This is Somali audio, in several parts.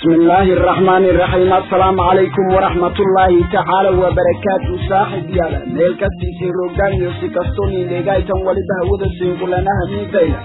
بسم الله الرحمن الرحيم السلام عليكم ورحمة الله تعالى وبركاته صاحب يالا ميل كتي سيروغان يوسي كستوني لغاية ولدها ودا سيقولنا همين تيلا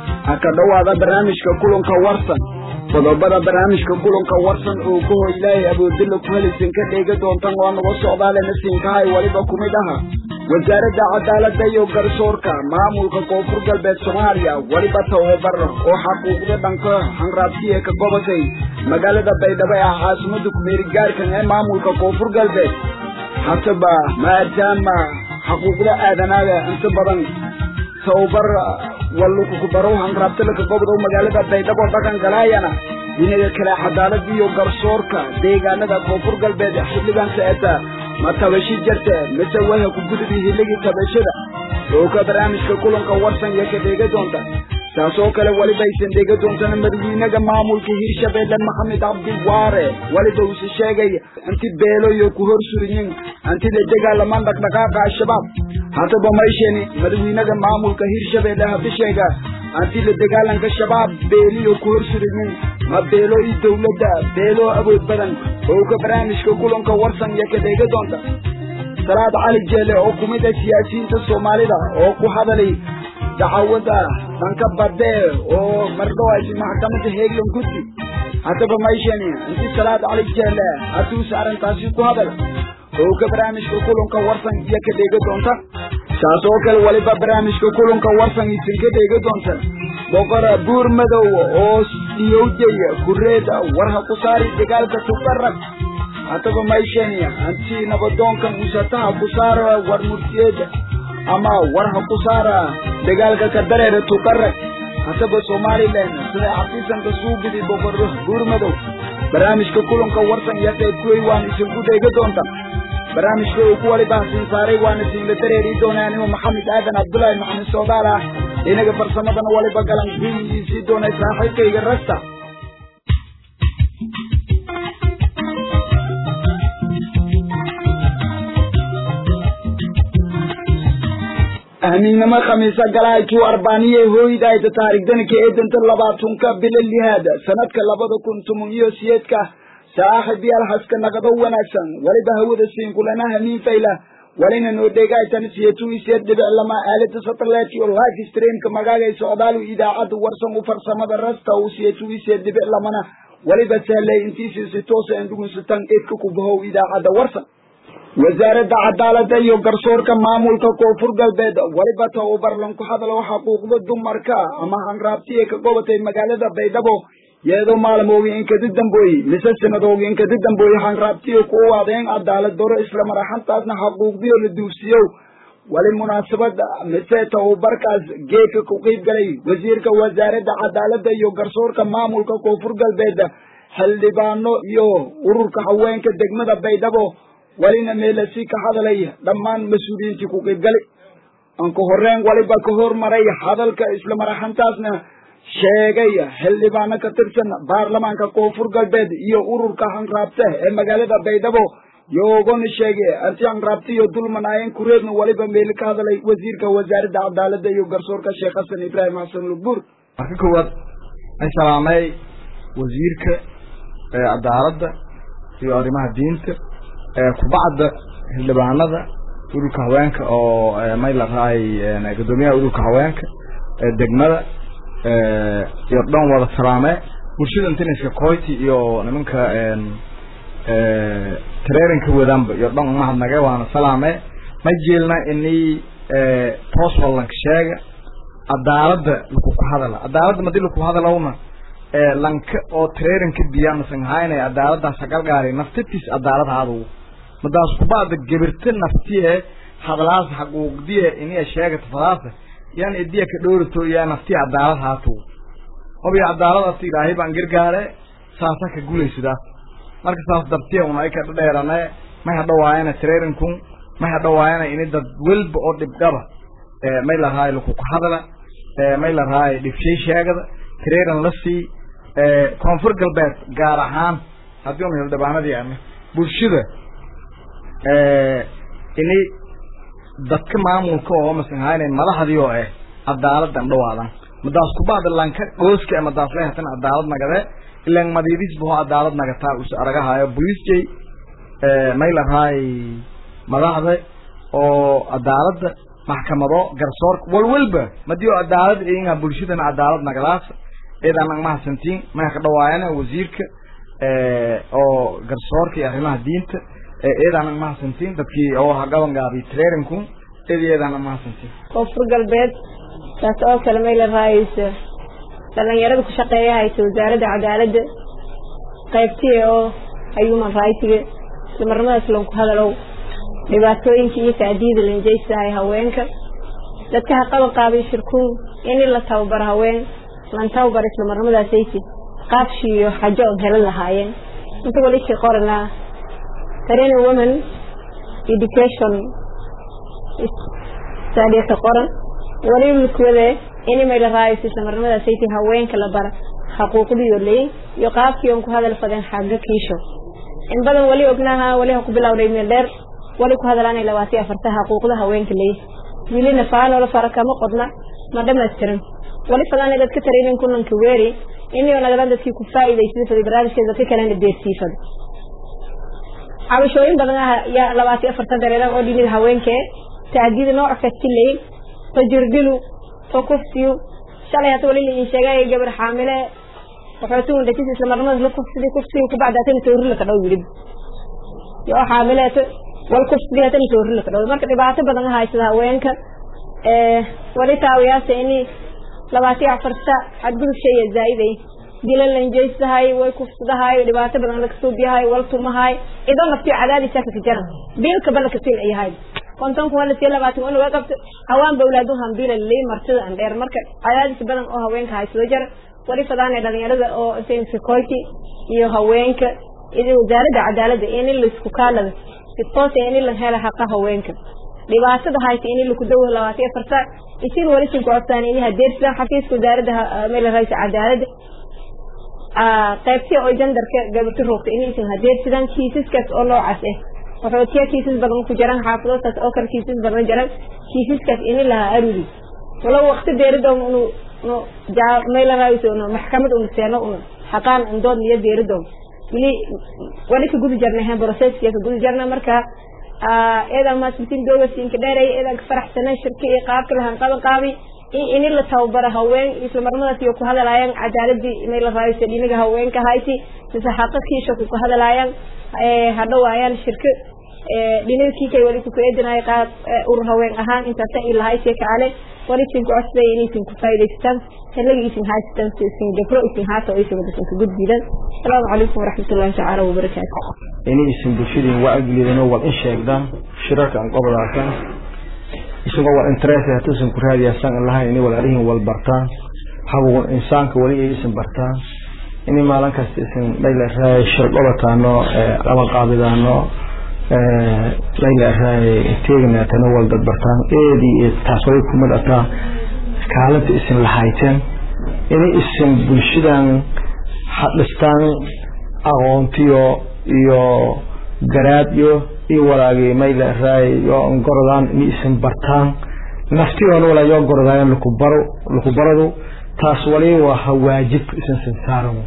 هكذا هذا برنامج كلهم كورسن qodobada barnaamijka kulanka warsan oo ku hoy ilaahay abuudilla ku helisin ka dheega doontan waa naga socdaalena siinkahay weliba ku mid aha wasaaradda cadaaladda iyo garsoorka maamulka koonfur galbeed soomaaliya weliba tababar oo xaquuqda dhanka hanraabsiya ka gobolkay magaalada baydhabo ee caasimada kumeeri gaarkan ee maamulka koonfur galbeed hataba maadaama xaquuqda aadanaada inta badan tababar walukukubaro hanraabtalaka gobda magaalada baydhabo dhaqan galaayana dhinaga kale cadaalad iyo garsoorka deegaanada koonfur galbeed xildhigan saeta ma tabashi jirte mise waha ku gudbi hilligii tabashada oo ka barnaamijka kulanka warsan iyo ka dheega doonta taasoo kale welibaysan dheega doontana madaxweynaga maamulka hirshabeelle maxamed cabdiwaare weliba uuse sheegay inti beelo iyo ku hor suriyin antida dagaalamaan dhaqdhaqaaqa al-shabaab haddaba mayshani madaxweynaga maamulka hirshabeelle habisheega anti la dagaalanka shabaab beeliyo ku hor suriyin ma beelo iyo dowladda beelo awood badan oo ka barnaamijka kulanka warsan iyo ka dheega doonta salaad cali jeele oo ku mid ah siyaasiyiinta soomaalida oo ku hadalay dacawada dhanka badee oo mardhawaasi maxkamadda heeglan guddi haddaba mayshani inti salaad cali jeele hadduuse arrintaasi ku hadal oo ka barnaamijka kulanka warsan iyo ka dheega doonta saas oo kale weliba barnaamijka kulanka warsan isin ka dheega doonta boqora buur madow oo dhiyowjay kureeda warha ku saari dagaalka tubarag haddaba mayshani anti nabadoonka musataha ku saara war murtiyeeda ama warha ku saara dagaalka ka dareera tuqarag haddaba somalilan sida xafiisanka suugidi boqor buur madow barnaamijka kulanka warsan iyo qayb kuwey waan isinku dheega doonta barnaamijka uu ku waliba siin saaray waana siinla dareeri doonaa animo maxamed aadan cabdullaahi maxamed soodaal ah inaga farsamadana waliba galan guyiisii doonay saaxiibkayga rasta ahmiignimo khamiisa galaaykii arbaaniye hooydayda taarigdanka eedanta labaatunka bila lihaada sanadka labada kun toban iyo siyeedka saaxib yaal haska naqdo wanaagsan waliba hawada siinkulana hamiin fayla walina noo dheegaytan siyetu isiyeed dhibic lama aalada satellite iyo live streamka magaaga socdaalu idaacadda warsan u farsamada rasta u siyetu isiyeed dhibic lamana waliba sahlay intiisi si toosa indhugunsutan eedka ku bahow idaacadda warsan wasaaradda cadaaladda iyo garsoorka maamulka koonfur galbeed weliba tababarlan ku hadalo xaquuqda dumarka ama hanraabtiya ka gobatay magaalada baydhabo yeedo maalmoogi inkadi dambooyi mise sanadoogi inkadi dambooyi hanraabtiyo ku aadeen cadaalad daro isla maraxantaasna xaquuqdiyo la duufsiyow wali munaasabad mise tababarkaas geedka ku qiib galay wasiirka wasaaradda cadaaladda iyo garsoorka maamulka koonfur galbeed xildhibaano iyo ururka haweenka degmada baydhabo walina meelasi ka hadalay dhammaan mas-uuliyiintii ku qiibgali aan ka horreyn waliba ka hormaray hadalka isla maraxantaasna sheegay xildhibaano ka tirsan baarlamaanka koonfur galbeed iyo ururka hanraabte ee magaalada baydhabo yoogona sheegay anti hanraabte iyo dulmanaayeen kureedna waliba meeli ka hadalay wasiirka wasaaradda cadaaladda iyo garsoorka sheekh xasan ibraahim xasan lugbuur marka koowaad an salaamay wasiirka cadaaladda iyo arrimaha diinta kubacda xildhibaanada ururka haweenka oo may la rahay guddoomiyaha ururka haweenka degmada iyo dhan wada salaame bulshada intiniska koyti iyo nimanka traininka wadaanba iyo dhan umahadnage waana salaame ma jeelna ini toos wallanka sheega cadaaladda laku ku hadala cadaaladda madi laku hadalowna lanka oo traininka biya masan haynay cadaaladaas hagalgaari naftatiis cadaalad haadu madaas kubada gebirta naftiye hadalaas xaquuqdiye iniya sheegata fadaasa yan idiya ka dhowrato iya naftiya cadaalad haato hobiya cadaaladaas ilaahay baan gargaare saasa ka gulaysidaas marka saas dartiya una ay ka dhadheerane may hadhawaayana trairinkun may hadhawaayana ini dad welba oo dhibdhaba may la rahay lakuku hadala may la rahay dhibshay sheegada trairin la sii koonfur galbeed gaar ahaan haddii una hildhibaanadii ane bulshada ini dadka maamulka oo masan haynay madaxdii oo eh cadaaladan dhawaadan madaas kubacda lanka gooska madaas leh tan cadaalad nagade ilan madiidis buu cadaalad nagataa us aragahayo bolisjay may lahaay madaxda oo cadaaladda maxkamado garsoorka walwalba madii oo cadaalad inga bulshadan cadaalad nagadaas eedaan ang mahadsantiin maya ka dhawaayana wasiirka oo garsoorka iyo arrimaha diinta eedaan ang mahadsantiin dadkii oo hagaban gaabi trainingku eed eedaan ang mahadsantiin koonfur galbeed taas oo kale may la raayeysa dhalinyarada ku shaqeeya haysa wasaaradda cadaaladda qaybtiya oo human rightga islamarnimadaas lanku hadalow dhibaatooyinka iyo taadiida lanjaysahay haweenka dadka ha qaban qaabay shirkuun in la tababaro haween lan tababar islamarnimadaasaysi qaabshiiyo xajo on helan lahaayeen inta walishi qoranaa training women education saadiyata qoran waliilkuwade in may la raayayso islamarnimadaasaysi haweenka la bara xaquuqdiyo leyn iyo qaabkii on ku hadal fadeen xagga kiisho in badan wali ognaha wali ha ku bilowday meel dheer wali ku hadalaanay labaatiyo afarta xaquuqda haweenka leey wilina faanoola fara kama qodna ma dhamaystirin wali fadaana dadka taraynin kunanka weeri inio nagadan dadkii ku faa'iidaysada faday barnaamijkeeda dadka kalena deersiifada cabashooyin badan ah yaa labaatiyo afarta dareeran oo dhinida haweenkee taadiida nooc kasti leey to jirdilu to kufsiyu shalay hata wali lain sheegay gabar xaamile waxootuun dhakis islamarnimada la kufsidi kufsiyu kubacda hatana toorila ka dhow yidhib yoo xaamileeto wal kufsidi hatana toorila ka dhow marka dhibaato badan haysada haweenka wali taawiyaasa ini labaatiyo afarta xadgudub shaya zaa'iday dila lanjaysahay way kufsadahay dhibaato badan laga suubiyahay wal tumahay idoo naftiyo cadaadisa ka jara biilka bana ka sil ayahay konton kuwa lasiyo labaatan waa laga qabto hawaan bawlaadu hambiila lii martida aan dheer marka cadaadis badan oo haweenka haysado jara wali fadaana dhalinyarada oo security iyo haweenka iyo wasaaradda cadaaladda in laisku kaalada si toos in la helo xaqa haweenka dhibaatada haysa in laku dawo labaatiyo afarta isin wali sin ku codtaan in hadeersan xafiiska wasaaradda meel raisa cadaaladda qaybtii oo jandarka gabarta roogta in isin hadeersidaan kiisaskaas oo noocaas ah waxootiya kiisas badan ku jiraan xaafadootaas oo kale kiisas badan jiraan kiisaskaas in lahaa aruri walo waqti deerida unu meel raisa unu maxkamad unu seeno unu xaqaan andood iyo deeridoon wili wali ka gudi jarna hen processkiya ka gudi jarna marka eedaa maasbitin doogasinka dheeray eedaa ka faraxsanay shirka iyo qaabka lahan qaban qaabi in la tababaro haween islamarnimadaas iyo ku hadalaayaan cadaaladii inay la raayso dhinaga haweenka hayti mise xaqa kiisha ku hadalaayaan hadhawaayaan shirka dhinaga kiikay wali ku kaedinayo qaab urur haween ahaan intaasa ilahaysiya kacale wali isin ku codsaday in isin ku faa'idaystaan xilliga isin haystaan si isin gabro isin haata oo isin wadasan ka gudbidan asalaamu calaykum waraxmatullahi tacaala wabarakaatu inay isin bulshadeen wacyigeliyeen oo wal in sheegdaan shirarka aan qobodaakan isagoo wal interest hatuusan ku raadiyaasan lahayn inay wal arihin wal bartaan habugun insaanka wali ay isin bartaan inay maalin kasta isin layla raay shir qobataano qaban qaabidaano layla raay teegnaatana wal dad bartaan eedii taas way kumid ataa kaalinta isin lahayteen inay isin bulshadan hadhistaan aqoontiyo iyo garaadyo iyo walaagii mayla raay yoo gorodaan inay isin bartaan naftiyoona walaa yoo gorodaayan laku baro laku baradu taas wali waa ha waajib isin sinsaaran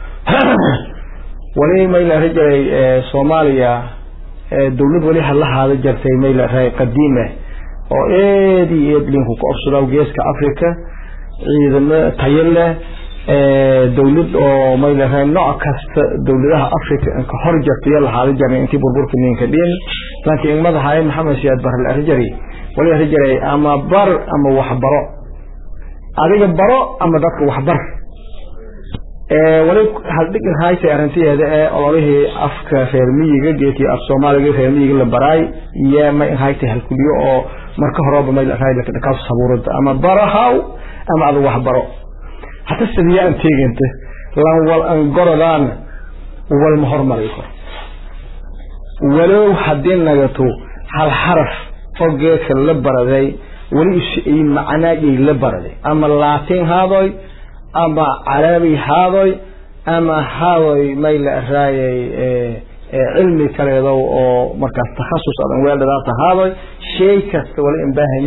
wali mayla rajalay soomaaliya dawlad wali halahaada jartay mayla raay qadiime oo eed iyo eed linku ka obsada geeska africa ciidamo tayo leh dawlad oo mayla raay nooc kasta dawladaha africa ka hor jarta iyo lahaada jarnay intii burburka ninka dhin laakiin madaxay maxamed siyaad bar la rajari wali rajalay ama bar ama waxbaro adiga baro ama dadka waxbar wali haldhig haysa arintiyeeda ee ololihii afka reer miyiga geedkii af soomaaliga reer miyiga la baraay iyo may hayta halkuliyo oo marka horeba may la raay ka sabuurada ama baro haw ama adu wax baro hata sidiya aan teeganta lan wal an gorodaan wal ma hormari karo walow haddii nagato hal xaraf oo geedka la baraday weli ay macnaayay la baraday ama laatin haadoy ama carabi haadoy ama haadoy may la raayay cilmi kaleedo oo markaas takhasus adan weeldhadaata haadoy shay kasta wala in baahanyaa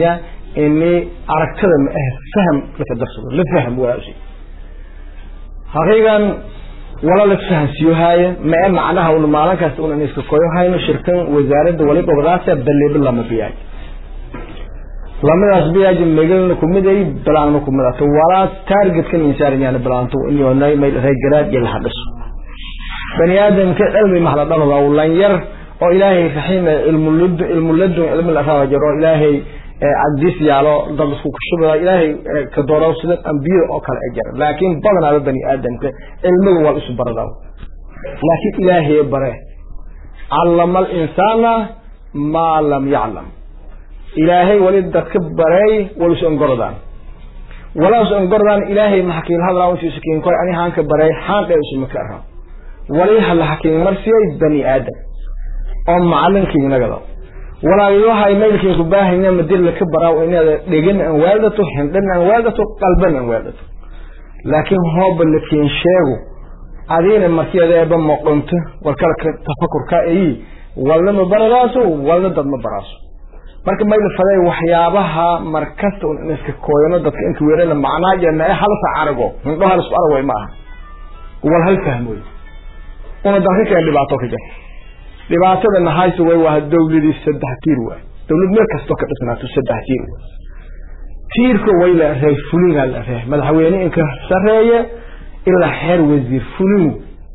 ini aragtada ma ah faham laka darsado la faham waashi haqiiqan wala la fahansiyo haaye ma ee macnaha una maalin kasta una iska koyo hayno shirkan wasaaradda waliba wadaasa baleebo lama biyaay lamadaas biyaaji megalna kumid ay balaanma kumid ato walaa targetkan insaaran yaana balaanto inyoonay may reegaraad iyo lahadhiso bani aadamka cilmi mahla dhalada lan yar oo ilaahay raxiim ilmuladun ilmuladun cilmi la raawa jiro ilaahay cagdis yaalo dad isku kushubada ilaahay ka dooro sida ambiyada oo kale ay jira laakiin badanaaba bani aadamka cilmiga waa isu baradaa laakiin ilaahay bare callama alinsaana maa lam yaclam ilaahay wali dadka baray walis ongorodaan walaas ongorodaan ilaahay maxakiin hadlaa intuu sakiin koy ani haanka baray haanka isuma ka arhaa wali hala hakiin marsiyay bani aadam oo macalinkii nagada walaayaha maylkii ku baahayna madil ka baraa inaad dhegin aan waadato hindhan aan waadato qalban aan waadato laakiin hooba lakiin sheego adiina markiyadeeba moqonto warkala tafakurka ay walna ma baradaaso walna dad ma baraaso marka mayla faday waxyaabaha markasta un iska kooyano dadka inka weerana macnaa jeena ee halsa arago hindho hal isku arag way ma aha wal hal fahmoy una dalka keen dhibaato ka jirta dhibaatada nahayso way waa dawladii saddex tiir waay dawlad meel kastoo ka dhisnaato saddex tiir waay tiirka way la reey fulinaa la reey madaxweyne inka sareeye ilaa xeer wasiir fulinu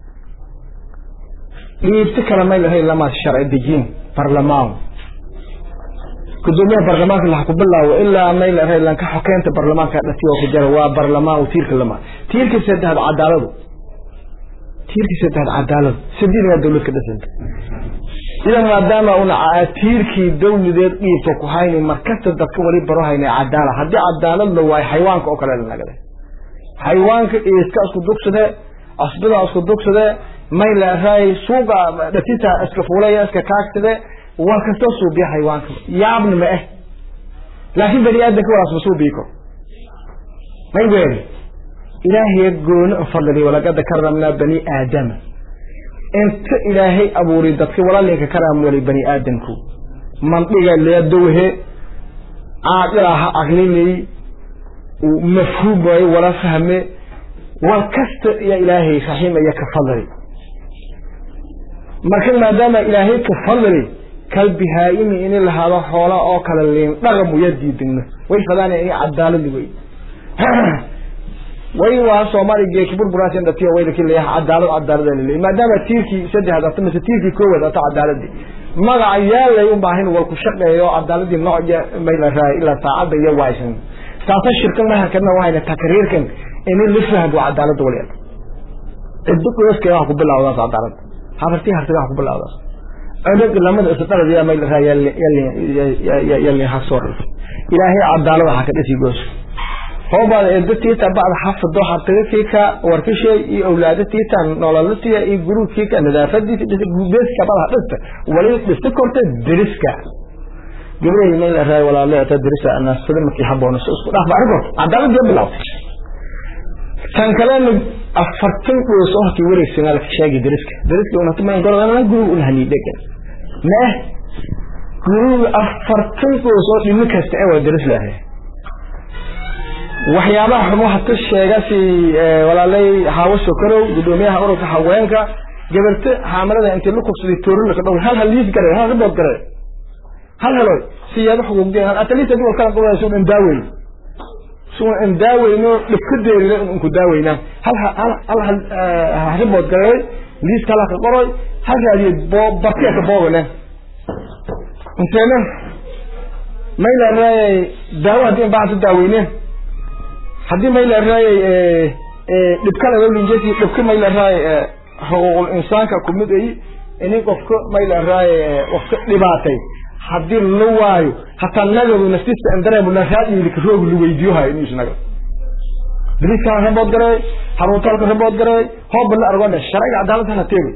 dhiibto kale may lahayn lama sharci dejin barlamaan gudoomiyaha barlamaanka laha ku bilaawo ilaa may lahayn lanka xokeynta barlamaanka dhati oo ku jira waa barlamaan tiirka lama tiirka saddexaad cadaaladu tiirka saddexaad cadaalad sidiina dawlad ka dhisanta idan maadaama una tiirkii dawladeed dhiibto ku hayni markasta dadka wali baro hayna cadaala haddii cadaalad la waayo xayawaanka oo kale lanagade xayawaanka iska isku dugsade asbida isku dugsade may la raay suuqa dhatita iska fuulaya iska kaagsade war kastoo suubiya xayawaanka yaabna ma eh laakiin bani aadamka walaas ma suubii karo may weeri ilaahay gooni u fadli walaqad karamna bani aadama inta ilaahay abuuri dadka walaalinka karam wali bani aadamku mandiga leedowhe aaqiraha aqlilay mafhuum way wala fahme wal kasta ya ilaahay rahiim ya ka fadli marka maadaama ilaahay ka fadli kalbihaayimi in lahado xoola oo kala leen dhaqam u yadiidina way fadaan in cadaalad way way waa soomaali geeki burburaas in dhatiyo way lakin leeyahay cadaalad cadaalad leeyahay maadaama tiirkii saddexda ata mise tiirkii koowaad ata cadaaladii magaca yaalay u baahin wal ku shaqeeyo cadaaladii nooca may la raay ilaa saacada iyo waaysan taasa shirkan ma harkadna waxayna takriirkan in la fahmo cadaaladda waliya ciddu qoyska wax ku bilowdaas cadaalad habartii hartiga wax ku bilowdaas adag lamada isdalad yaa may la raay yalli yalli hasor ilaahay cadaalad waxa ka dhisi goos hoobaad eedatiita bacda xafado hartagatiika warkashay iyo awlaadatiita nololatiya iyo guruudkiika nadaafadiisa beeska bada dhista wali dhista korta deriska gabdhahay may la raay walaaleeta derisa anaasada markii haboona si isku dhaaf baa korta cadaalad iyo bilawtay tan kalena afartan qoys oo hakii wareegsanaa laka sheegay deriska deriska unata mayn gorodana gurug un hanii dhegan meh gurug afartan qoys oo dhimo kasta ee waa deris lahay waxyaabaha xun waxa ka sheega si walaalay hawo sokarow gudoomiyaha ururka haweenka gabarta xaamalada intii la kubsaday toorin la kadhow hal hal liis garay hal ribood garay hal helo siyaado xuquuqdeen atalita dul kala qoway soo in daaway soo in daawayno dhibka deerina in ku daawayna hal hal hal hal ribood garay liis kala ka qoray hal raadiyo bo bartiya ka boogana inteena mayla raay daawo hadii baa daaweyneen haddii may la raayay dhibka laga linjasi dhibka may la raayay xuquuqul insaanka kumid ay ini qofka may la raayay qofka dhibaatay haddii la waayo hataa nagadu naftiisa aan dareemo la raadiyo ka roog lu weydiyo hay inuu isnaga diriska rabood garay haruutalka rabood garay hoob la argona sharciga cadaaladda la teego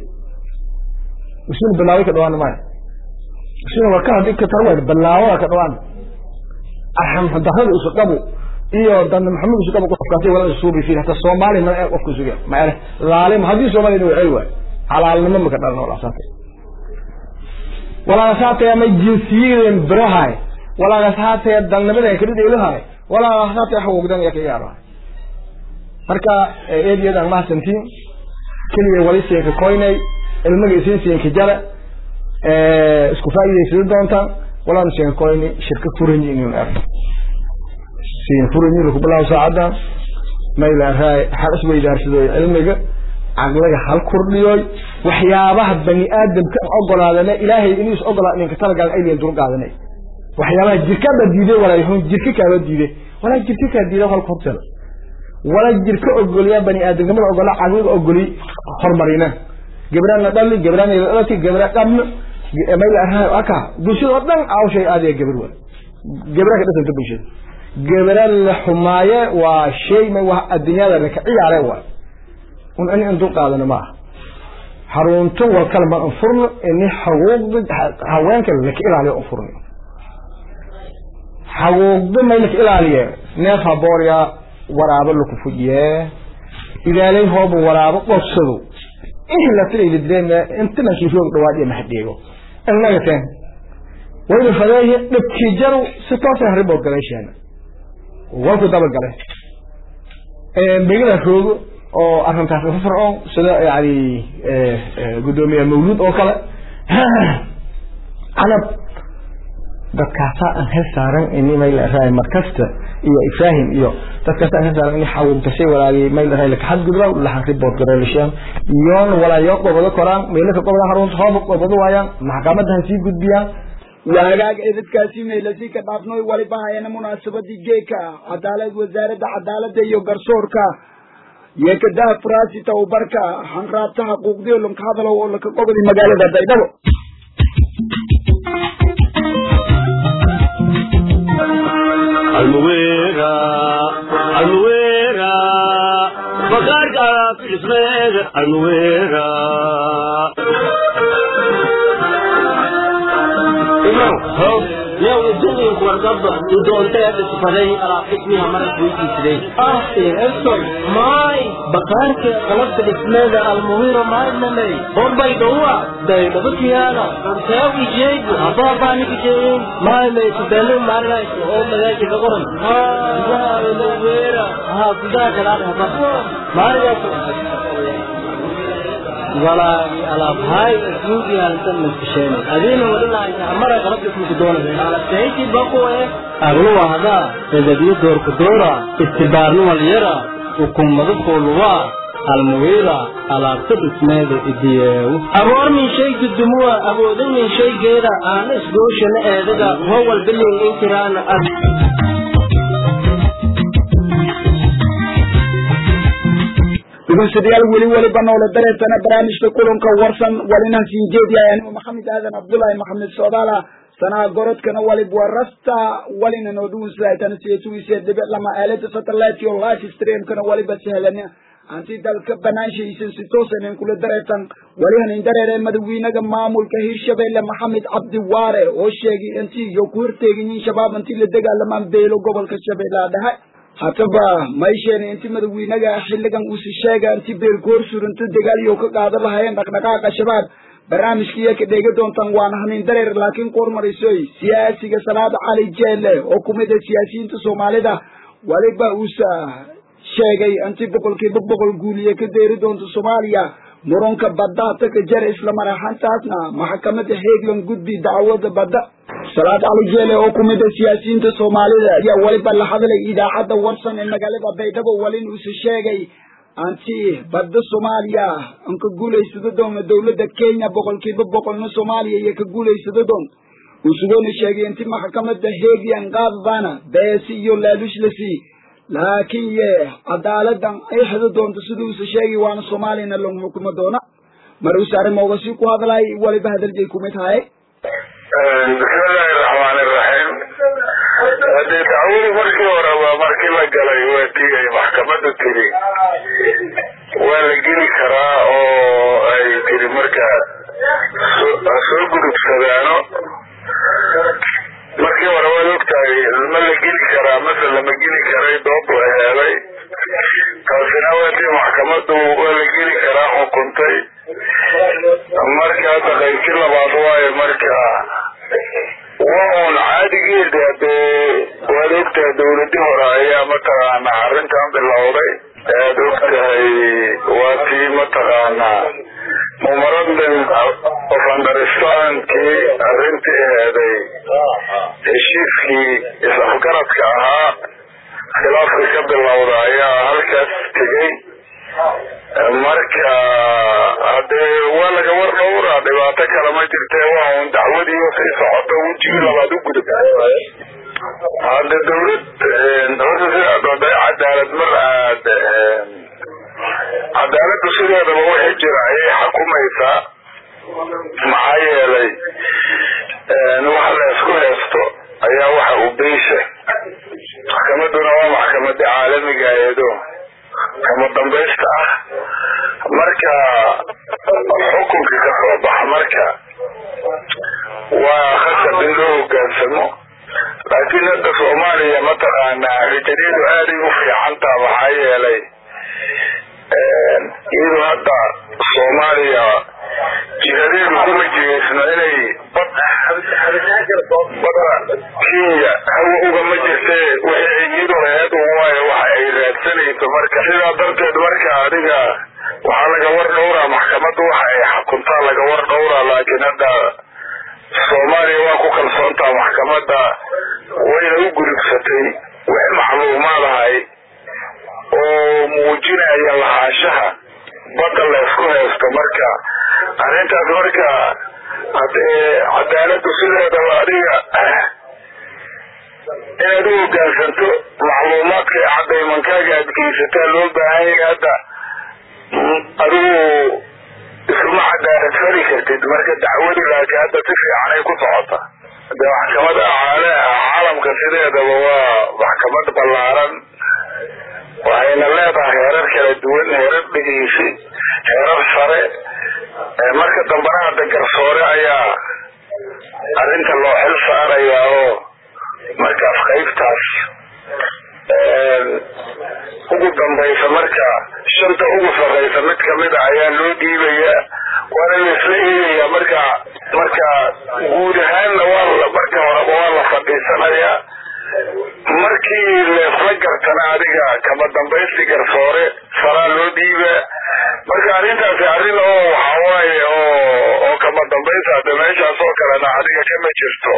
usul bilaaway ka dhawaan maayo usul warka haddii ka tarway bilaawada ka dhawaan arham darrada isu qabo iyo dan maxamed isu qabo qofkaasi wala suubi fiir hata soomaali ma ay qofku suga ma ay laalim hadii soomaali inuu ay waay halaalnimo ma ka dhalno wala saate wala saate ma jinsiyeen barahay walaagaas haatee dalnimada ay kala dheelahay walaagaas haatee xawogdan iyo ka yaaba marka eediyadaan mahadsantiin keliya wali siinka koynay ilmaga isiin siinka jara isku faa'iidaysada doontaan walaan siinka koyni shirka furanyi inuu arko siin furanyi lagu bilaabo saacadda mayla raay hal isweydaarsadooy cilmiga caqliga hal kordhiyoy waxyaabaha bani aadamka ogolaadana ilaahay inuu is ogolaa ninka talagal ayliin dul qaadanay waxyaabaha jirkaba diiday walaayhun jirka kaaba diiday walaa jirka kaa diiday halka horteeda wala jirka ogoliya bani aadamnimada ogola caqliga ogoli horumarina gabrana dhali gabrana dhalati gabra dhamna mayla raay aka bulshada oo dhan awshay aadaya gabar wal gabra ka dhasanta bulshada gabra la xumaaye waa shay ma waa adduunyada la ka ciyaare waa un in indu qaadana ma harunto wal kalma anfurno in xuquuqda haweenka la ka ilaaliyo anfurno xuquuqda ma la ka ilaaliyo neef haboorya waraabo la ku fujiye ilaalay hoob waraabo qofsado in la tiray direema inta la kiifo dhawaad iyo maxdeego annaga taan wayna fadaaye dhabkii jaru si toos ah ribo galeeshana walku daba galay ee bigala roogo oo arrintaas ka fircoon sida yani gudoomiye mawlud oo kale anab dadkaasa aan hel saaran in mayl raay markasta iyo ibrahim iyo dadkaasa aan hel saaran in xawunta shay walaagi mayl raay la xad gudba la xan report gareelishan yoon walaa yoo qobado koraan meelka qobada harunta hoob qobado waayaan maxkamadaha sii gudbiyaan waagaag edadkaasi meelasi ka dhaafnoy waliba hayana munaasabadii geeka cadaalad wasaaradda cadaaladda iyo garsoorka yeekadaha faraasi tababarka hanraabta xuquuqdiyo lanka hadalow oo laka qobadi magaalada baydhabo almuwera almuwera bakaarka filismeega almuwera yow idinku wargaba idoontee dhisbaday alaaqismiha marad weydiisday ahsin elson maay bakaarka qalabta dhismeeda almuhiro maadnamey horbay dhowa daydhabakiyaana runteewi jeegu abaabaanikijeeyin maay may tudaalo maarinayso oo magaaji ka qoran gudaha almuwera haa gudaha kalaadhaba maarigaas walaagi alaabhay asmuugi halantan maskasheen adiina wadhalaaysa amara qalabka ismuku doonaya alabtayti bakuwe agluwa hadaa edadiyo doorku doora istibaarnu walyara ukummadu fooluwa almuwiira alaabta dhismeeda idiyeewu aboor min shay gudumuwa awoodan min shaygeeda aana isgooshana eedaga howal bilin inkiraana dhegeystayaal weli weliba noola dareetana barnaamijka kulanka warsan walina siin jeediyayan maxamed aadan cabdullaahi maxamed soodaala sanaa gorodkana walib waa rasta walina nooduusaytana seetuise dhibe lama aalada satellite iyo live streamkana waliba sahlana anti dalka banaanshahiisan si toosanen kula dareetan walihanin dareere madawiinaga maamulka hirshabelle maxamed cabdi waare oo sheegay inti iyo ku horteegayin shabaab intii la dagaalamaan beelo gobolka shabeellaha dhexe hataba maysheena inti madawiinaga xilligan uusi sheega inti beelgoor surunta dagaal iyo ka qaada lahayeen dhaqdhaqaaqa shabaab barnaamijkiiya ka dheega doontaan waana hanin dareer laakiin kormarisoy siyaasiga salaada cali jeelle oo kumid a siyaasiyiinta soomaalida waliba uusa sheegay inti boqolkiiba boqol guuliye ka deeri doonto soomaaliya muranka badda taka jar isla maraxantaasna maxkamada heeglan gudbi dacwada badda salaad cali jeele oo kumid a siyaasiyiinta soomaalida ayaa waliba la hadlay idaacadda warsan ee magaalada baydhabo walin uuse sheegay anti badda soomaaliya an ka guulaysado doona dowladda kenya boqolkiiba boqolna soomaaliya iyo ka guulaysado doon usugoona sheegay inti maxkamada heegyan qaadadaana beesi iyo laalushlasi laakiin ye cadaaladan ay xado doonto siduusa sheegay waana soomaaliyana lagu xukumo doona mar uuse arrimooga si ku hadlay waliba hadalgay kumid haye bismillahi raxmaani raxiim hadee dacwadu markii hore waa markii la galay waa tii ay maxkamadu tiri waa la geli karaa oo ay tiri marka soo gudubsadaano markii hore waad ogtahay ma la geli karaa mase lama geli karay doob la helay taasina waa tii maxkamadu waa la geli karaa xukuntay marka hadda qaybti labaad waayo marka waa un caadigeeda ogtahay dawladii hore ayaa mataqaana arrintan bilowday aad ogtahay waa tii mataqaana memorandum of understandkii arrintii aheeday heshiiskii is-afgaradka ahaa khilaafka ka bilowda ayaa halkaas tegey marka hadee waa laga war dhowra dhibaato kale ma jirte waa un dacwadii sii socoto wejigii labaad u gudub hadde dawlad horta sidaa dooda cadaalad mar aad cadaaladdu sideedaba wixii jira ayay xukumaysaa maxaa yeelay waxa la isku haysto ayaa waxa uu beysha maxkamaduna waa maxkamada caalamiga eedo kama dambaysta ah marka xukunka ka soo baxa marka waa khasab in loo hogaansamo laakiin hadda soomaaliya mataqaana rajadiyadu aaday u fiicantaa maxaa yeelay iyadu hadda soomaaliya jihadeedu kuma jihaysno inay bad badda kenya hawa ugama jirte wixii ay iyadu laheed waayo waxa ay raadsanayso marka sidaa darteed marka adiga waxaa laga war dhowraa maxkamadda waxa ay xukuntaa laga war dhowraa laakiin hadda soomaaliya waa ku kalsoontaa maxkamadda wayna u gurubsatay wix macluumaad ahay oo muujinaya lahaanshaha badda la isku haysto marka arrintaas marka hadee cadaaladdu sideedaba adiga inaad u hogaansanto macluumaadka cadaymankaaga aad geysataa loo baahan yahay hadda adigu iskuma cadaalad fali kartid marka dacwadu laakiin hadda si fiican ay ku socota de maxkamada caalamka sideedaba waa maxkamad ballaaran waxayna leedahay heerar kala duwan heerar dhegeysi heerar sare marka dambana hadda garsoore ayaa arrinta loo xil saarayaa oo markaas qaybtaas ugu dambaysa marka shanta ugu sarraysa mid kamida ayaa loo dhiibayaa waana laisla eegayaa marka marka guud ahaanna waa marka horeba waa la fadhiisanayaa markii leesla gartana adiga kama dambaysti garsoore saraa loo dhiibaa marka arrintaasi arrin oo waxawaaye oo oo kama dambaysta hadda meeshaas oo kalena adiga kama jirto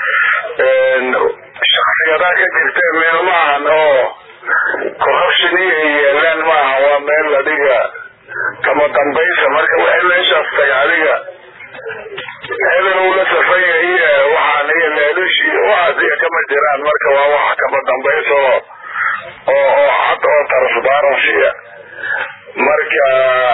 shaksiyadaa ka jirta meel maahan oo corruption iyo ay yeelaan maaha waa meel adiga kama dambaysa marka waxay meeshaas taga adiga hebel uu la safanya iyo waxaan iyo leelushi waxaas iyo kama jiraan marka waa wax kama dambaysa oo oo oo cad oo transparency marka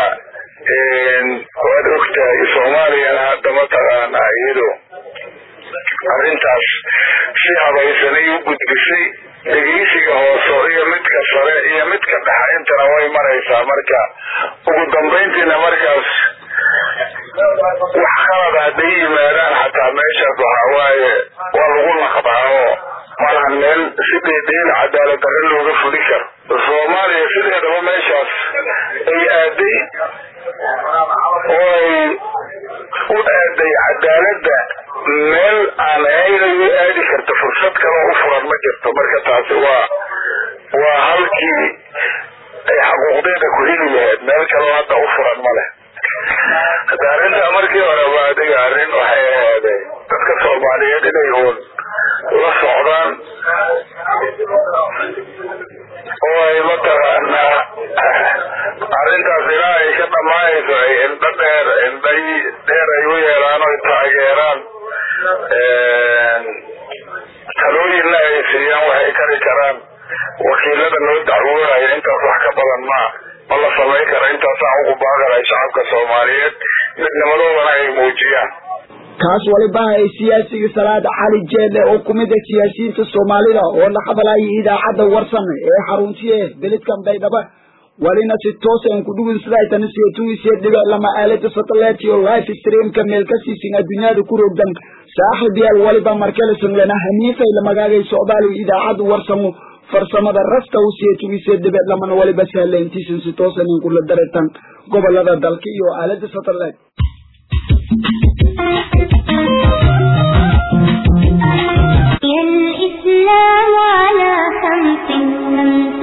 waad ogtahay soomaaliyana hadda mataqaana iyadu arrintaas si habaysanay u gudbisay dhegeysiga hoose iyo midka sare iyo midka dhexa intana way maraysaa marka ugu dambayntiina markaas wax khalada hadday yimaadaan xataa meeshaas waxa waaye waa lagu naqdaa oo malahan meel si dheedheel cadaalad darre looga fuli karo soomaaliya sideedaba meeshaas ay aaday oo ay u aaday cadaaladda meel aan aynay u aadi karto fursad kaloo u furan ma jirto marka taasi waa waa halkii ay xaquuqdeeda ku heli lahayd meel kaloo hadda u furan ma leh hadda arrintaa markii horeba adiga arrin waxay ahaaday dadka soomaaliyeed inay uun la socdaan oo ay mataqaanaa arrintaas ilaa ay ka dhammaanayso ay indho dheer indhay dheer ay u yeelaan oy taageeraan talooyinna ay siiyaan waxay kari karaan wakiilada loo dacwoonayo intaas wax ka badan maa ma la samayn karo intaasaan ugu baaqanay shacabka soomaaliyeed midnimadoodana ay muujiyaan kaas waliba ay siyaasiga salaada cali jeelle oo kumid ah siyaasiyiinta soomaalida oo la hadlayay idaacadda warsan ee xaruntiye beledkan baydhabo walina si toos aan ku dhugin sida ay tan seetugiisee dhibe lama aalada satellite iyo live streamka meel ka siisin adduunyada ku rogdan saaxiib yaal waliba markale sanglana hamiifay la magaagay socdaali idaacadda warsamo farsamada rasta u seetugiisee dhibe lamana waliba sahleyntiisin si toosan in kula daretan gobolada dalka iyo aalada satellite الإسلام على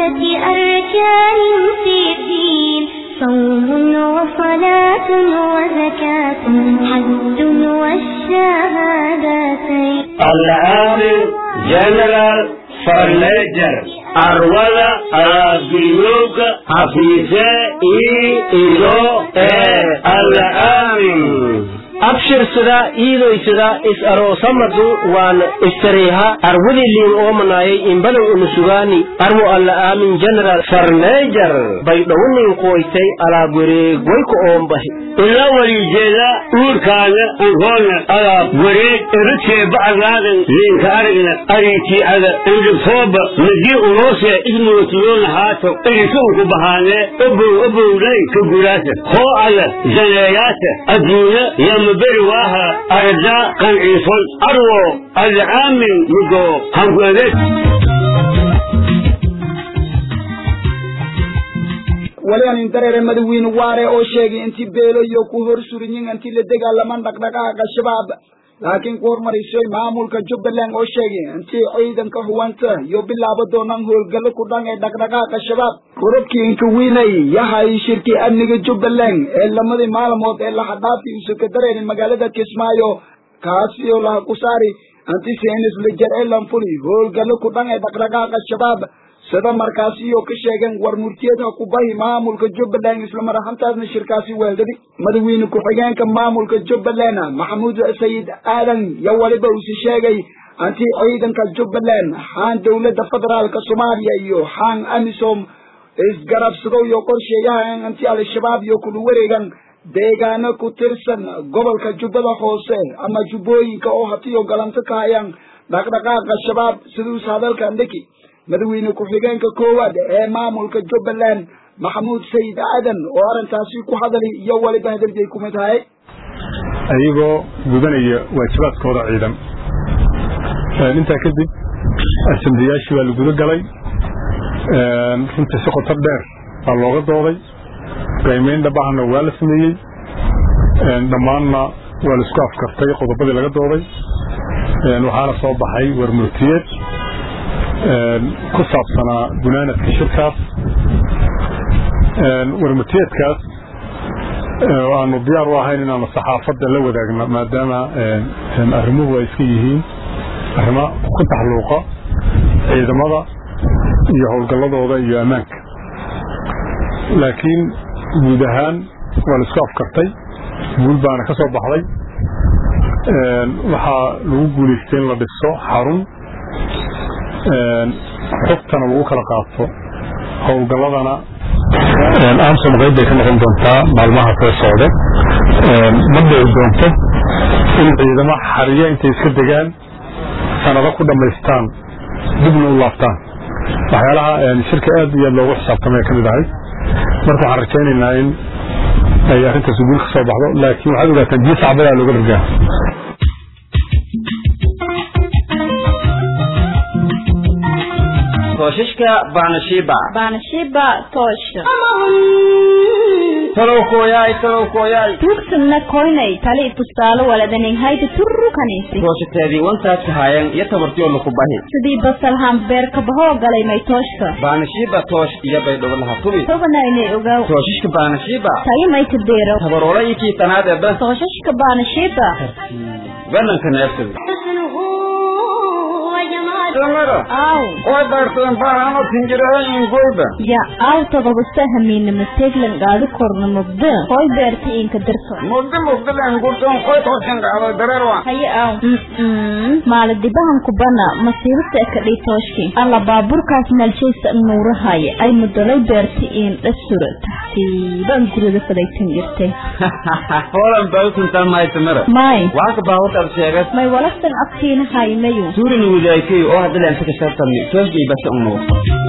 ستة أركان في الدين صوم وصلاة وزكاة حج والشهادتين العامل جنرال فرنيجر أرولا أبيوك حفيظة إي إلو إيه العامل abshirsada iidoysada is aroosamadu waan istareeha arwadiliin oomanayay imbadan unusugaani armu alla aamin general farneejar bay dhownin qoytay alaab wareegwayka oombahi ila walijeeda uurkaaga ankoona alaab wareeg eradkee bacagaadan leenka aragna ariitiicada indhifooba madii uloose ismootiyoona haato erisuunku bahaanee obow obowday ka guraasa hoo ada zaneeyaata adduunya yamaberi waaha aradaa qanciifon arwo alcaamin mugo hankuadeed wali aan indareere madawiine waare oo sheegay intii beelo iyo ku hor surinyin intii la dagaalaman dhaqdhaqaaqa shabaab laakiin ku hormarisoy maamulka jubbaland oo sheegay intii ciidanka huwanta iyo bilaabo doonaan howlgallo ku dhan ee dhaqdhaqaaqa shabaab korobkii inka wiinay yahay shirkii amniga jubbaland ee lamadii maalmood ee laxadhaafii isu ka dareerin magaalada kismaayo kaasi oo laha ku saari anti seenis lejer ee lanfuli howlgallo ku dhan ee dhaqdhaqaaqa shabaab sida markaasi iyo ka sheegeen war murtiyeedha ku bahi maamulka jubbaland islamar ahaantaasna shirkaasi weeldadi madawiine ku-xigeenka maamulka jubbaland maxamuud sayid aadan yo waliba usi sheegay anti ciidanka jubbaland xaan dowladda federaalka soomaaliya iyo xaan amisom isgarabsado iyo qorsheeyahan anti al-shabaab iyo kula wareegan deegaano ku tirsan gobolka jubbada hoose ama jubbooyinka oo hatiyo galanto ka hayaan dhaqdhaqaaqa shabaab siduus hadalka ndeki madawiine ku-xigeenka koowaad ee maamulka jubbaland maxamuud sayid aadan oo arrintaasi ku hadalay iyo waliba hadalbay kumid tahay ayagoo gudanaya waajibaadkooda ciidan intaa kadib asambiyaashii baa la guda galay runtii si qoto dheer baa looga dooday qiimeyn dhabahana waa la sameeyey dhammaanna waa la isku afkartay qodobadii laga dooday waxaana soo baxay warmurtiyeed ku saabsanaa gunaanadka shirkaas warmurtiyeedkaas aanu diyaar u ahayn inaanu saxaafadda la wadaagno maadaama arrimuhu ay iska yihiin arrimo ku taxluuqa ciidamada iyo howlgalladooda iyo ammaanka laakiin guud ahaan waa la isku afkartay guul baana ka soo baxday waxaa lagu guulaystay in la dhiso xarun xogtana lagu kala qaato howlgalladana amsom qayb bay ka noqon doontaa maalmaha soo socda ma dhici doonto in ciidamo xariya intay iska degaan sanado ku dhammaystaan dibna u laabtaan waxyaalaha shirka aad iyo aad loogu xisaabtamay ka mid ahay marka waxaan rajaynaynaa in ay arrintaas guul ka soo baxdo laakiin waxaad ogaataan biyo sacbadaa looga dhargaa toshashka baanashiiba baanashiiba toosha talow kooyaay talow kooyaay tuugsanna koynay tali tusaale waladanay hayta turru kanaysi tooshateedii wantaadka haayan iyo tabartiyo laku bahi sidii basalhaan beerka bahoo galay may tooshka baanashiiba toosh iyo baydhabo laha tubi toganaynay ogaw tooshashka baanashiiba tayo may kadeero tabaroola iyo kii tanaad ee bas toosashka baanashiiba bananka neefsada حسنه وجماله samara aw oo daartadan baahano tinjiraha ingolba ya aw todobaste hamiinama teglan gaadi korna mugda koy beerta inka dirto mugdi mugdilan gurtoon qoy tooshan dhacdo dareerwa haye aw maaladibahan kubana masiibata kadhii tooshki alla baaburkaas meelshaysa nuurahaya ay mudolay beerta in dhasura taxtiibaan gurida fadaytan jirtay holan bautuntan maay samara may waxaa ka baawartaad sheegas may walaftan agtiina haymayu suurina widaaykayo oo hadda leen saka shartami toosgay basa unuur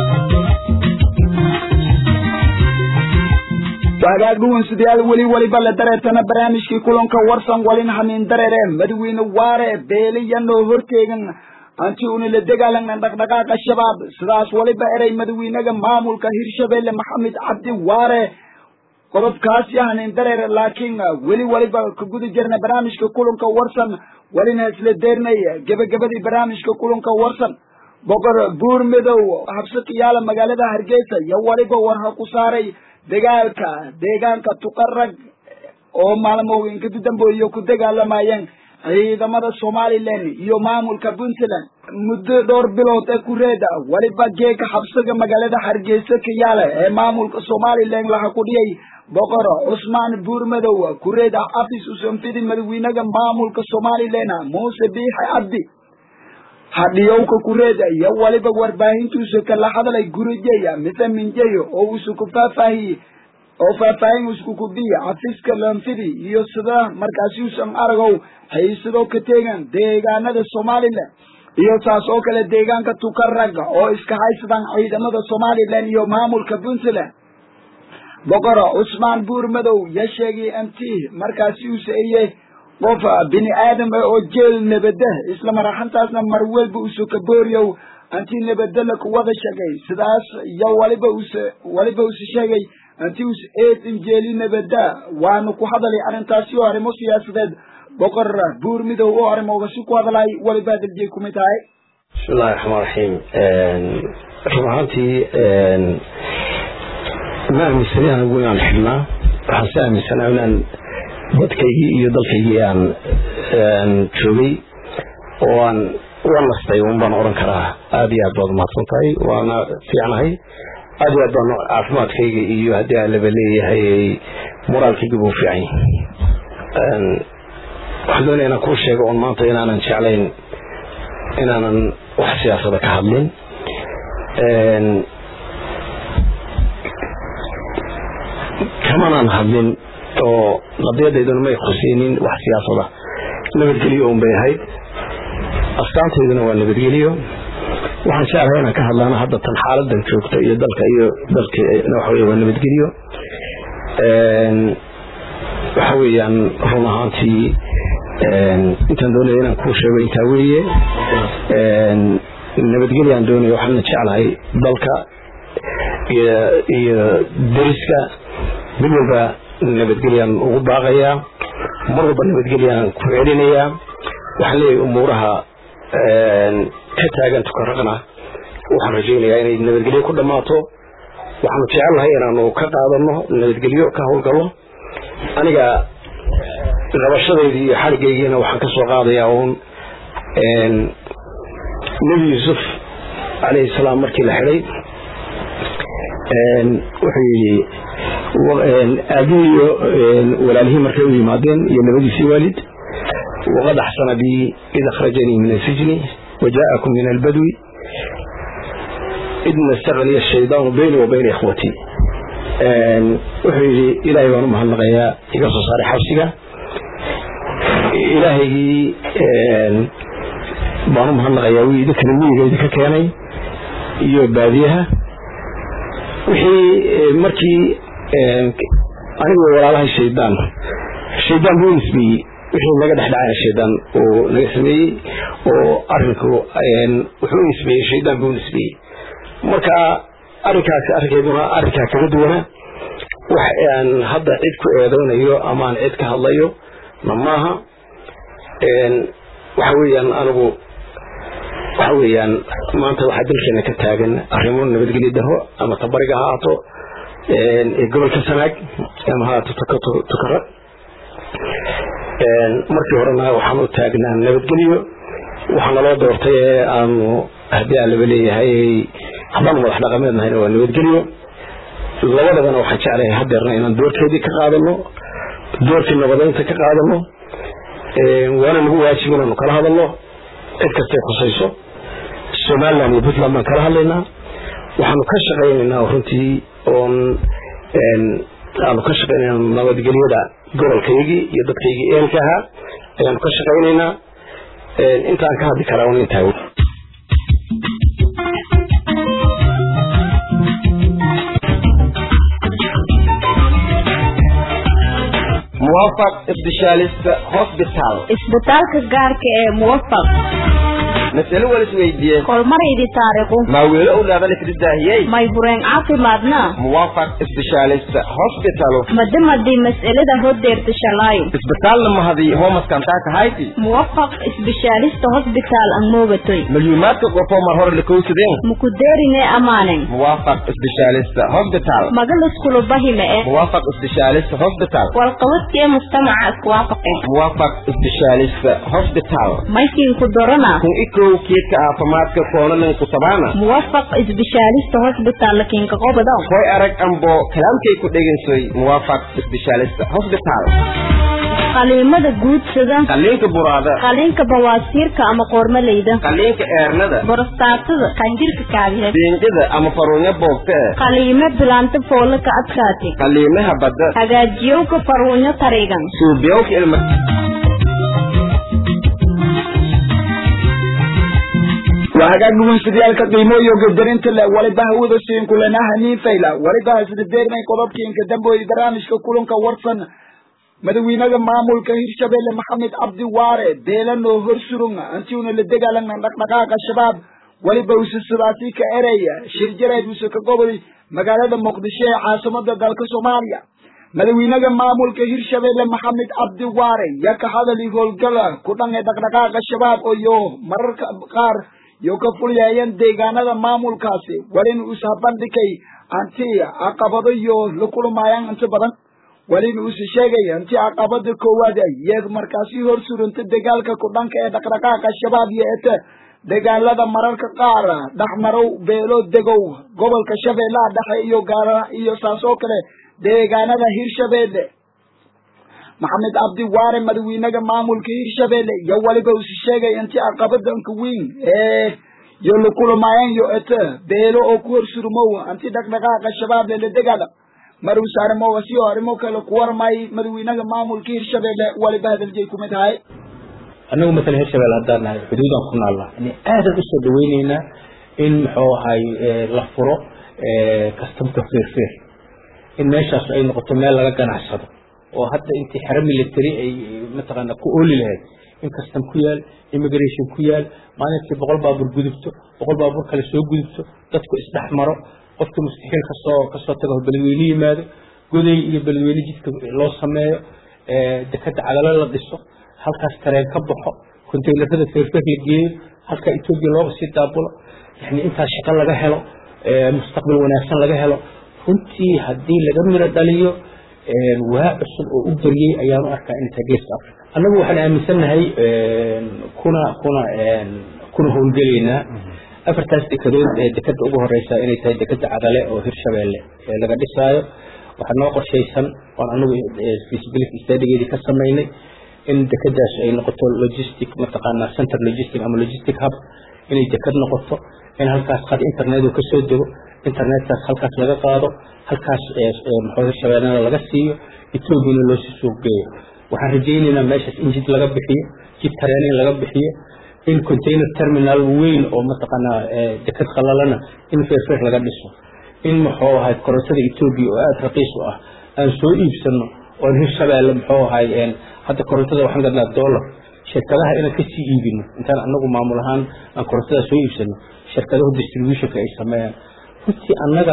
waagaag dhuwan sidayaal weli weliba la dareertana barnaamijkii kulanka warsan walin hamiin dareere madawiine waare beeliyanoo horteegan anti una la dagaalanna dhaqdhaqaaqa shabaab sidaas waliba erey madawiinaga maamulka hirshabelle maxamed cabdi waare qodobkaasi hanin dareere laakiin weli waliba ka guda jirna barnaamijka kulanka warsan walina isla deernay gebagabadii barnaamijka kulanka warsan boqor buur midow habsi kiyaala magaalada hargeysa iyo weliba war ha ku saaray dagaalka deegaanka tuqarag oo maalmooyinka dambeeyo ku dagaalamayeen ciidamada somalilan iyo maamulka puntland muddo dhowr bilood ee kureeda weliba geega xabsiga magaalada hargeysa kiyaale ee maamulka somalilan laha ku dhiyay boqor cusmaan buurmadow kureeda afis usanfidi madaxweynaha maamulka somalilan muuse biixi cabdi hadhiyowka kureeda iyo weliba warbaahintuusa kala hadlay gurijeya mise minjeyo oo uusa ku faahfaahiyey oo faahfaahin isku kubiya xafiiska lanfidi iyo sida markaasi usan aragow haysadoo ka teegan deegaanada somalilan iyo saas oo kale deegaanka tukaraga oo iska haysadaan ciidamada somalilan iyo maamulka puntland boqor cusmaan buurmadow ya sheegay anti markaasi uu saeyey qof bini aadam ah oo jeel nabada isla maraxantaasna mar walba uso ka booriyow anti nabadala kuwada sheegay sidaas iyo waliba use waliba use sheegay anti us eedin jeeli nabada waanu ku hadalay arrintaasi oo arrimo siyaasadeed boqor buur midow oo arrimoogaasi ku hadalay waliba hadaljiye kumid tahay bismillahi raxmaan raxiim run ahaantii ma aaminsani anigu inaan xidhnaa waxaan si aaminsanaa inaan dadkaygii iyo dalkaygii aan joogay oo aan uga nastay un baan odhan karaa aada iyo aad baad umahadsan tahay waana fiicnahay aada iyo aad baan caafimaadkayga iyo haddii aan laba leeyahay moraalkayga buu fiican yahay waxaan doonaya inaan kuu sheego oon maanta inaanan jeclayn inaanan wax siyaasada ka hadlin kamanaan hadlin oo qadiyadeyduna may khuseynin wax siyaasada nabadgelyo un bay ahayd astaanteyduna waa nabadgelyo waxaan jeclahay inaan ka hadlaana hadda tan xaaladan joogta iyo dalka iyo dalka waxa wey waa nabadgelyo waxa weeyaan run ahaantii intaan doonaya inaan kuu sheego intaa weeye nabadgelyaan doonaya waxaana jeclahay dalka iyo deriska mid walba nabadgelyaan ugu baaqayaa mar walba nabadgelyaan ku celinayaa waxaan leeyahay umuuraha ka taagan tukaraqna waxaan rajaynayaa inay nabadgelyo ku dhammaato waxaanu jecelnahay inaanu ka qaadano nabadgelyo ka howlgallo aniga qabashadaydi iyo xarigaygiina waxaan ka soo qaadayaa uun nebi yuusuf calayhi salaam markii la xidhay wuxuu yidhi aabihii iyo walaalihii markay u yimaadeen iyo labadiisii waalid waqad axsana bi id akhrajanii min asijni wajaakum min albadwi id nastaqniya ashaydaanu bayni wa bayna ikhwatii wuxuu yidhi ilaahay baan u mahadnaqayaa iga soo saaray xabsiga ilaahaygii baan u mahadnaqayaa wii idinkana miyiga idinka keenay iyo baadiyaha wixii markii anigoo walaalahay shaydaan shaydaan buu nisbeeyey wixii naga dhex dhacayna shaydaan uu naga sameeyey oo arinku wuxuu nisbeeyey shaydaan buu nisbeeyey marka arrinkaasi arrinkeeduna arrinkaa kaga duwana wax aan hadda cid ku eedeynayo ama aan cid ka hadlayo na maaha waxa weeyaan anigu waxa weeyaan maanta waxaa dalkeena ka taagan arrimo nabadgelyo daro ama tabariga ha ahaato ee gobolka sanaag ama ha ahaato tukara markii horena waxaan u taagnaa nabadgelyo waxaa naloo doortay ee aanu haddii aan laba leeyahay haddaanu madax dhaqameed nahayna waa nabadgelyo labadabana waxaan jeclahay hadeerna inaan doorkeedii ka qaadano doorkii nabadeynta ka qaadano waana nagu waajib inaanu kala hadalno cid kastay khusayso somaliland iyo puntland baan kala hadlaynaa waxaanu ka shaqaynaynaa runtii oon aanu ka shaqaynayna nabadgelyada gobolkaygii iyo dadkaygii eelka ahaa ayaanu ka shaqaynaynaa intaan ka hadli karaa un intaa muwafaq specialist hospital isbitaalka gaarka ee muwafaq mas'alo wala isweydiiyey kolmaraydi taariiqu maa weelo owlaada lakridaahiyey may bureen caafimaadna muwaafaq specialist hospital madamadii mas'alada hodeerta shalaayo isbitaalna mahadi homaskantaa kahayti muwafaq isbishaalista hosbitaal ang moogatoy malyuumaadka qofoo mar hore lakowsadeen mukudeerine amaanen muwaafaq specialist hospital magaluskulu bahime e muwaafaq specialist hospital walqabadkee mujtamaca iswaafaqe muwaafaq specialist hospital maykiinku dorana kun ikow keedka caafimaadka koonalan kutabaana muwafaq isbishaalista hosbitaal lakinka qobado hoy arag ambo kalaamkay ku dhegaysoy muwaafaq specialist hospital qaliimada guudsada qaliinka buraada qaliinka bawaasiirka ama qoormaleyda qaliinka eernada borostaatada qanjirka kaadihe biinjida ama faruunyo boogta qaliime bilaanta foola ka adkaati qaliimaha badda hagaajiyowka faruunyo tarigan suubiyowka ilma waa hagaag dhugunsidayaalka qiimooyo gadarinta leh waliba hawada siinkulanaha niifayla waliba hasdadeernay qodobkiinka damboy barnaamijka kulanka warsan madaxweynaha maamulka hirshabelle maxamed cabdi waare beelanoo horsurung antiuna la dagaalana dhaqdhaqaaqa shabaab weliba use sidaasi ka eraya shir jareed use ka gobol magaalada muqdisho ee caasimada dalka soomaaliya madaxweynaha maamulka hirshabelle maxamed cabdi waare yaa ka hadali howlgala ku dhan ee dhaqdhaqaaqa shabaab iyo mararka qaar iyo ka fulyaayeen deegaanada maamulkaasi walin usa bandhigay anti caqabado iyo la kulmaayaan inta badan walin uuse sheegaya inti caqabada koowaad iyaga markaasi hor suranta dagaalka ku dhanka ee dhaqdhaqaaqa shabaab iyo ete dagaalada mararka qaar dhexmarow beelo degow gobolka shabeellaha dhexe iyo gaara iyo saas oo kale deegaanada hirshabeelle maxamed cabdi waare madaxweynaha maamulka hirshabeelle iyo waliba uuse sheegaya inti caqabadanka weyn ee iyo la kulmaayeen iyo ete beelo oo ku hor surmow anti dhaqdhaqaaqa shabaab lala dagaala maruse arrimoga si oo arrimo kale ku warmay madaxweynaha maamulka hirshabelle waliba hadaljeey kumid tahay annagu matala hirshabelle haddaan nahay xuduudan ku naalla yani aadan usoo dhaweyneynaa in muxuu ahay la furo kastamka feerfeer in meeshaas ay noqoto meel laga ganacsado oo hadda intii xero military ay mataqaana ku ooli lahayd in kastam ku yaal immigration ku yaal maalintii boqol baabuur gudubto boqol baabuur kale soo gudubto dadku isdhex maro qofka mustaxiil kasoo kasoo tago beledweyne yimaado goday iyo beledweyne jidka loo sameeyo dekada cadalo la dhiso halkaas tareen ka baxo containerada feerfeer la geeyo halka etoobiya looga sii daabulo yani intaas shaqo laga helo mustaqbal wanaagsan laga helo runtii haddii laga miro dhaliyo waa cusub oo u baryey ayaan u arkaa inay tahay geeska africa annagu waxaan aaminsannahay kuna kuna kuna howlgelaynaa afartaas dekadood ee dekada ugu horeysa inay tahay dekada cadale oo hirshabeelle laga dhisaayo waxaa noo qorshaysan oon anagu feasibility studigeedii ka samaynay in dekadaas ay noqoto logistic mataqaanaa center logistic ama logistic hub inay dekad noqoto in halkaas qad internet uu kasoo dego internetkaas halkaas laga qaado halkaas muxuu hirshabeellena laga siiyo ethoobiana loo sii suuq geeyo waxaan rajaynaynaa meeshaas in jid laga bixiyo jid tareen in laga bixiyo in container terminal weyn oo mataqaanaa dekad qalalana in feerfeer laga dhiso in muxuu ahay korontada etoobiya oo aada raqiis u ah aan soo iibsano oon hirshabeelle muxuu ahay hadda korontada waxaan gadnaa dollar shirkadaha inaan kasii iibino intaan anagu maamul ahaan aan korontada soo iibsano shirkadahu distributionka ay sameeyaan runtii annaga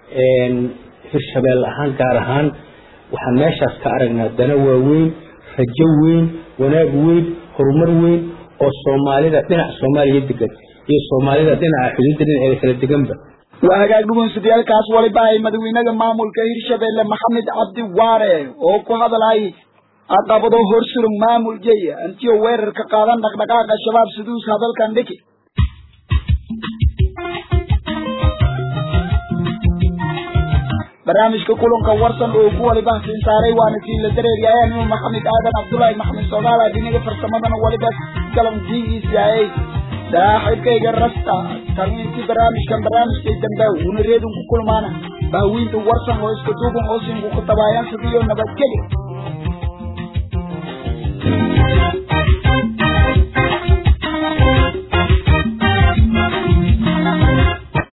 hirshabeelle ahaan gaar ahaan waxaan meeshaas ka aragnaa dana waaweyn rajo weyn wanaag weyn horumar weyn oo soomaalida dhinaca soomaaliya degan iyo soomaalida dhinaca xuduudda dhinaceeda kala deganba waa hagaag dhugunsidayaalkaas waliba ay madaxweynaha maamulka hirshabelle maxamed cabdi waare oo ku hadalay caqabado horsurug maamul jey antiyo weerarka qaadan dhaqdhaqaaqa shabaab siduus hadalkan dhiki barnaamijka kulanka warsan oo ku waliba siin saaray waana sii la dareeryahay anuu maxamed aadan cabdullaahi maxamed soogaal adiniga farsamadana waliba galan g e c i saaxiibkayga rasta tamiintii barnaamijkan barnaamijkay dambe una reedun ku kulmaana baawiinta warsan oo iska duuban oo sinku ku tabaayaan sidiyo nabadgelyo